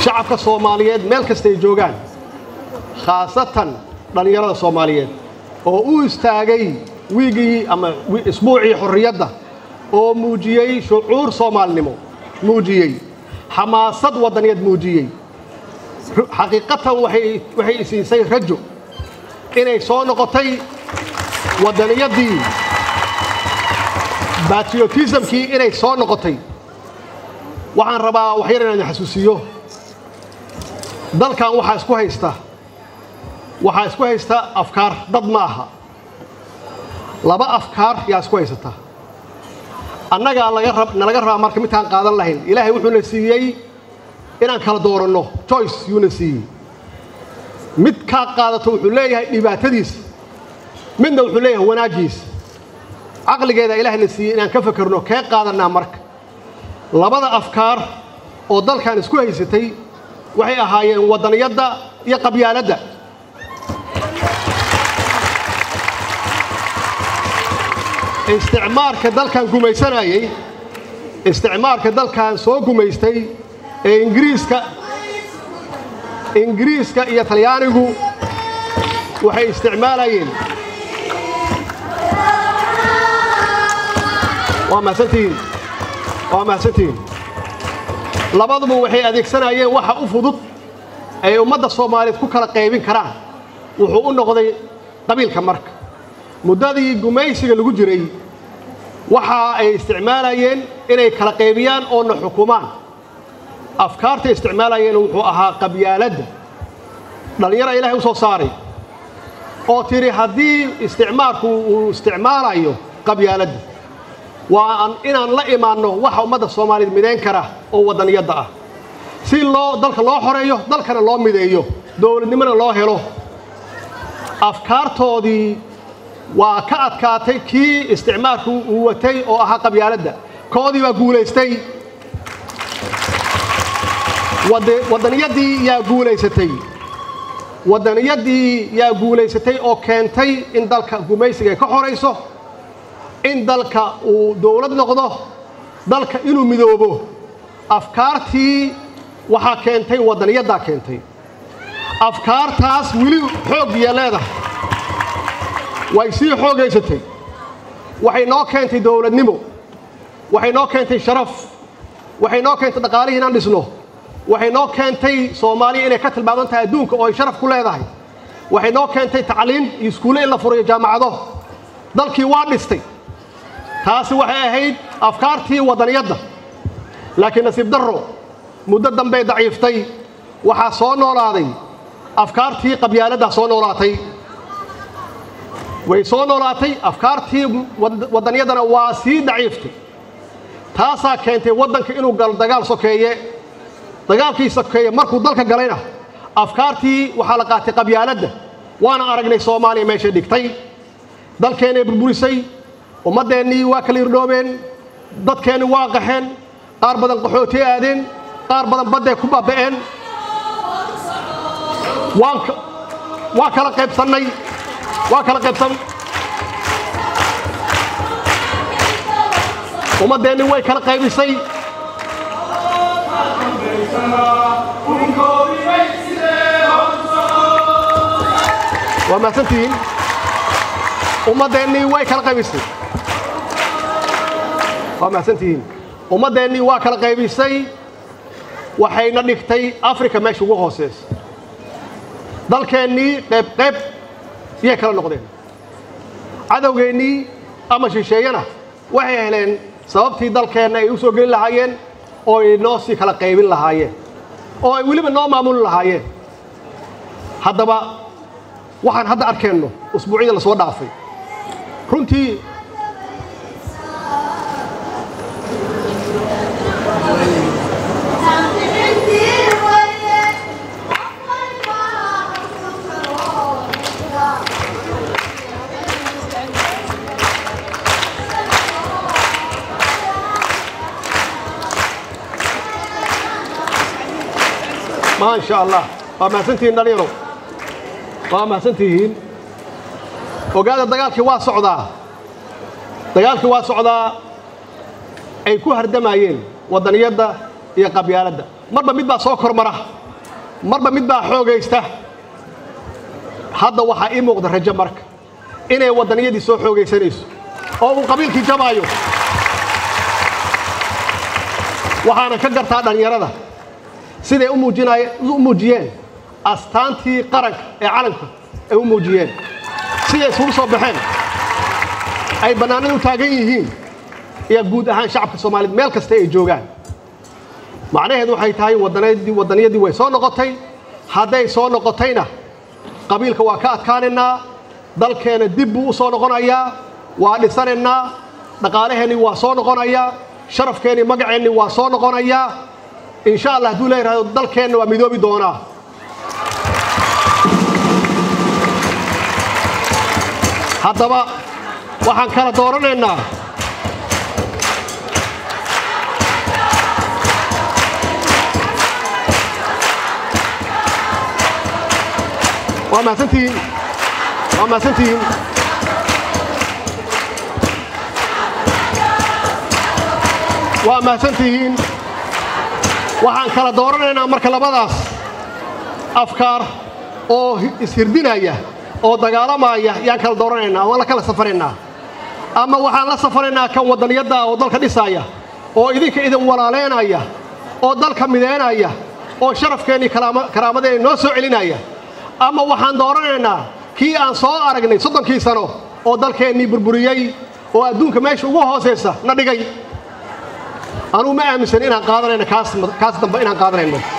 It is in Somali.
shacabka soomaaliyeed meel kasta ay joogaan khaasatan dhallinyarada soomaaliyeed oo u istaagay wiigii ama isbuucii xorriyadda oo muujiyey shucuur soomaalinimo muujiyey xamaasad waddaniyeed muujiyey xaqiiqatan waxay isiisay rajo inay soo noqotay waddaniyaddii batriotismkii inay soo noqotay waxaan rabaa waxyar inaan xasuusiyo dalkan waxaa isku haysta waxaa isku haysta afkaar dad ma aha laba afkaar yaa isku haysata annagaa nalaga rabaa marka midkaan qaadan lahayn ilaahay wuxuuna siiyey inaan kala dooranno joyce yuuna siiyey mid kaa qaadato wuxuu leeyahay dhibaatadiisa midna wuxuu leeyahay wanaagiisa caqligeeda ilaahayna siiyey inaan ka fakerno kee qaadannaa marka labada afkaar oo dalkan isku haysatay waxay ahaayeen waddaniyadda iyo qabyaaladda isticmaarka dalkan gumaysanayey isticmaarka dalkan soo gumaystay ee ingiriiska ingiriiska iyo talyaanigu waxay isticmaalayeen waa mahadsantihiin waa mahadsantihiin labaduba waxay adeegsanayeen waxa u fudud ay ummadda soomaaliyeed ku kala qaybin karaan wuxuu u noqday qabiilka marka muddadii gumaysiga lagu jiray waxa ay isticmaalayeen inay kala qaybiyaan oona xukumaan afkaartay isticmaalayeen wuxuu ahaa qabyaaladda dhallinyara ilaahay u soo saaray oo tidhi haddii isticmaalku uu isticmaalayo qabyaaladda waa inaan la imaanno waxa ummadda soomaaliyeed midayn kara oo waddaniyadda ah si loo dalka loo xoreeyo dalkana loo mideeyo dowladnimona loo helo afkaartoodii waa ka adkaatay kii isticmaalku uu watay oo ahaa qabyaaladda koodii baa guulaystay waddaniyaddii yaa guulaysatay waddaniyaddii yaa guulaysatay oo keentay in dalka gumaysiga ay ka xorayso in dalka uu dowlad noqdo dalka inuu midoobo afkaartii waxaa keentay waddaniyaddaa keentay afkaartaas weli xooggiya leedahay way sii xoogaysatay waxay noo keentay dowladnimo waxay noo keentay sharaf waxay noo keentay dhaqaalihii inaan dhisno waxay noo keentay soomaaliya inay ka tilmaaman tahay adduunka oo ay sharaf ku leedahay waxay noo keentay tacliin iyo iskuulle in la furayo jaamacado dalkii waa dhistay taasi waxay ahayd afkaartii waddaniyadda laakiin nasiib darro muddo dambey daciiftay waxaa soo noolaaday afkaartii qabyaaladdaa soo noolaatay way soo noolaatay afkaartii waddanyaddana waa sii daciiftay taasaa keentay waddanka inuu galo dagaal sokeeye dagaalkii sokeeye markuu dalka galayna afkaartii waxaa la qaatay qabyaaladda waana aragnay soomaaliya meeshay dhigtay dalkeennay burburisay ummaddeennii waa kala irdhoobeen dadkeenni waa qaxeen qaar badan qaxootay aadeen qaar badan badday ku baaba'een waa kala qaybsannay waa kala qaybsan ummaddeenni way kala qaybisay waa mahadsantihiin ummaddeennii way kala qaybisay waa mahadsantihiin ummaddeennii waa kala qaybisay waxayna dhigtay africa meesha ugu hooseysa dalkeennii qayb qayb iyay kala noqdeen cadowgeennii ama shisheeyana waxay heleen sababtii dalkeenna ay u soo gelin lahaayeen oo ay noo sii kala qaybin lahaayeen oo ay weliba noo maamuli lahaayeen haddaba waxaan hadda arkeenno usbuucyada la soo dhaafay runtii ما شاء الله waa mahadsantihiin dhalinyaro waa mahadsantihiin ogaada dagaalkii waa socdaa dagaalkii waa socdaa ay ku hardamayeen waddaniyadda iyo qabyaaladda marba mid baa soo kormara marba mid baa xoogaysta hadda waxaa ii muuqda rajo marka inay waddaniyadii soo xoogaysanayso oo uu qabiilkii jabaayo waxaana ka gartaa dhallinyarada siday u muujiyeen astaantii qaranka ee calanka ay u muujiyeen siday isugu soo baxeen ay bannaanada u taagan yihiin iyo guud ahaan shacabka soomaaliyed meel kasta ay joogaan macnaheedu waxay tahay waddaniyadii way soo noqotay hadday soo noqotayna qabiilka waa ka adkaanaynaa dalkeenna dib buu u soo noqonayaa waa dhisanaynaa dhaqaalaheennii waa soo noqonayaa sharafkeennii magaceennii waa soo noqonayaa insha allah hadduu leeyahay dalkeenna waa midoobi doonaa haddaba waxaan kala dooranaynaa waa mahadsantihiin waa mahadsantihiin waa mahadsantihiin waxaan kala dooranaynaa marka labadaas afkaar oo ishirdinaya oo dagaalamaya yaan kala dooranaynaa waan la kala safaraynaa ama waxaan la safaraynaa kan waddaniyadda oo dalka dhisaaya oo idinka idin walaaleynaya oo dalka mideynaya oo sharafkeennii karaamadeenni noo soo celinaya ama waxaan dooranaynaa kii aan soo aragnay soddonkii sano oo dalkeennii burburiyey oo adduunka meesha ugu hoosaysa na dhigay anugu ma aaminsan inaan qaadanayno kaas dambe inaan qaadanayno